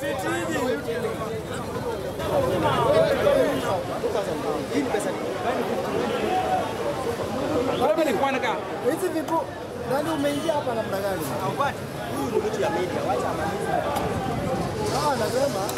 Hizi vipo nani umeingia hapa namna gani? Huyu ni mtu ya media, wacha amalize. Ah, anasema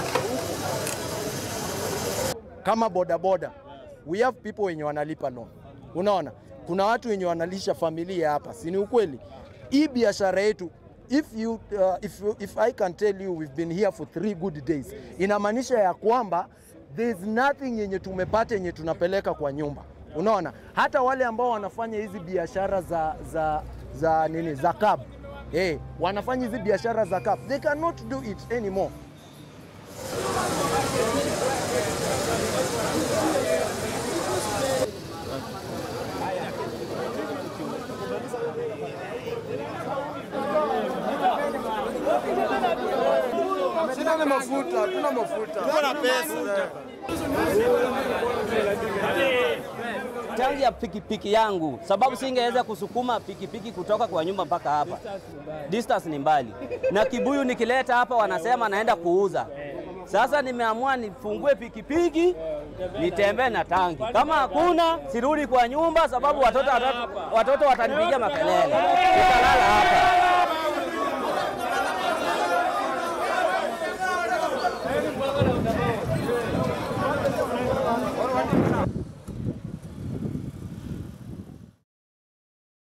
kama bodaboda we have people wenye wanalipa loan. Unaona, kuna watu wenye wanalisha familia hapa, si ni ukweli? Hii biashara yetu if you, uh, if, you, if I can tell you we've been here for three good days, inamaanisha ya kwamba there's nothing yenye tumepata yenye tunapeleka kwa nyumba. Unaona, hata wale ambao wanafanya hizi biashara za, za, za nini za cab eh, wanafanya hizi biashara za cab, they cannot do it anymore. shida ni mafuta, hatuna mafuta. Kuna pesa. tangi ya pikipiki yangu, sababu singeweza kusukuma pikipiki kutoka kwa nyumba mpaka hapa. Distance ni mbali, na kibuyu nikileta hapa wanasema naenda kuuza. Sasa nimeamua nifungue pikipiki nitembee na tangi. Kama hakuna sirudi kwa nyumba, sababu watoto watoto, watoto watanipigia makelele. Nitalala hapa.